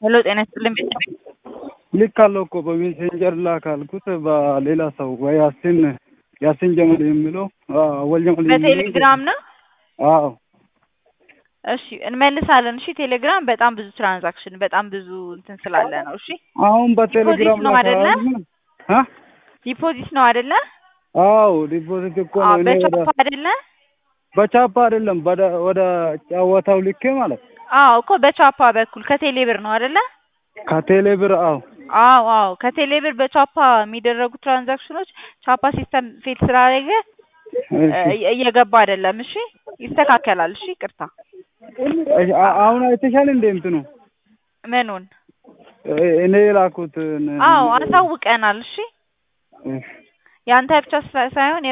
ሄሎ ጤና ይስጥልኝ ቤተሰብ ልካለሁ እኮ በሜሴንጀር ላክ አልኩት በሌላ ሰው ወይ ያሲን ያሲን ጀመል የሚለው አወል ጀመል የሚለው በቴሌግራም ነው። አዎ እሺ እንመልሳለን። እሺ ቴሌግራም በጣም ብዙ ትራንዛክሽን በጣም ብዙ እንትን ስላለ ነው። እሺ አሁን በቴሌግራም ዲፖዚት ነው አይደለ? አ ዲፖዚት ነው አይደለ? አዎ ዲፖዚት እኮ አዎ ነው። እኔ ወደ በቻፓ አይደለ? በቻፓ አይደለም ወደ ወደ ጨዋታው ልኬ ማለት አዎ እኮ በቻፓ በኩል ከቴሌ ብር ነው አይደለ? ከቴሌ ብር አዎ አዎ አዎ ከቴሌ ብር በቻፓ የሚደረጉ ትራንዛክሽኖች ቻፓ ሲስተም ፌል ስላደረገ እሺ። እየገባ አይደለም። እሺ ይስተካከላል። እሺ ቅርታ አ- አሁን አይተሻል እንዴ እንትኑ ምኑን? እ- እኔ የላኩት አዎ አሳውቀናል። እሺ እሺ ያንተ ብቻ ሳይሆን